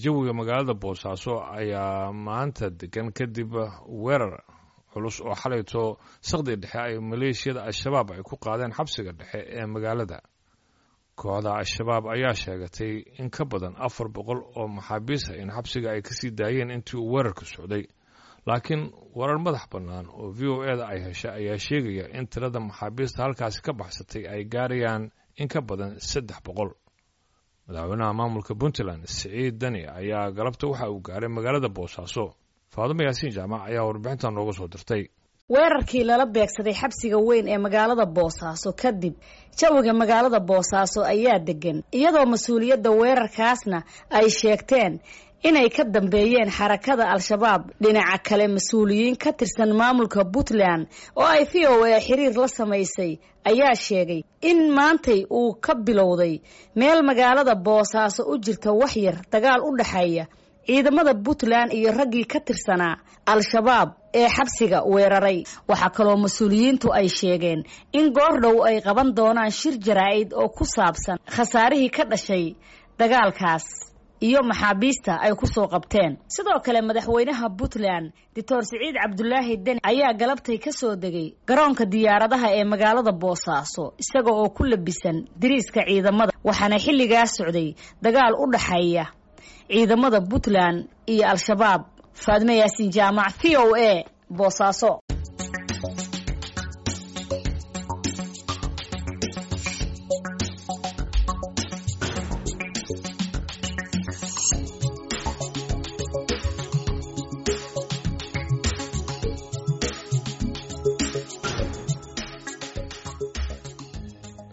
jawiga magaalada boosaaso ayaa maanta degan kadib weerar culus oo xalayto saqdi dhexe ay maleeshiyada al-shabaab ay ku qaadeen xabsiga dhexe ee magaalada kooxda al-shabaab ayaa sheegatay in ka badan afar boqol oo maxaabiis ah in xabsiga ay kasii daayeen intii uu weerarka socday laakiin warar madax bannaan oo v o e da ay heshay ayaa sheegaya in tirada maxaabiista halkaasi ka baxsatay ay gaarayaan in ka badan saddex boqol madaxweynaha maamulka puntland siciid dani ayaa galabta waxa uu gaaray magaalada boosaaso faadumo yaasiin jaamac ayaa warbixintan nooga soo dirtay weerarkii lala beegsaday xabsiga weyn ee magaalada boosaaso kadib jawiga magaalada boosaaso ayaa degan iyadoo mas-uuliyadda weerarkaasna ay sheegteen inay ka dambeeyeen xarakada al-shabaab dhinaca kale mas-uuliyiin ka tirsan maamulka puntland oo ay v o a xiriir la samaysay ayaa sheegay in maantay uu ka bilowday meel magaalada boosaaso u jirta waxyar dagaal u dhexeeya ciidamada puntland iyo raggii ka tirsanaa al-shabaab ee xabsiga weeraray waxaa kaloo mas-uuliyiintu ay sheegeen in goordhow ay qaban doonaan shir jaraa'id oo ku saabsan khasaarihii ka dhashay dagaalkaas iyo maxaabiista ay ku soo qabteen sidoo kale madaxweynaha puntland doctor siciid cabdulaahi deni ayaa galabtay ka soo degay garoonka diyaaradaha ee magaalada boosaaso isaga oo ku labisan diriiska ciidamada waxaana xilligaa socday dagaal u dhaxeeya ciidamada puntland iyo al-shabaab faadme yaasiin jaamac v o a boosaaso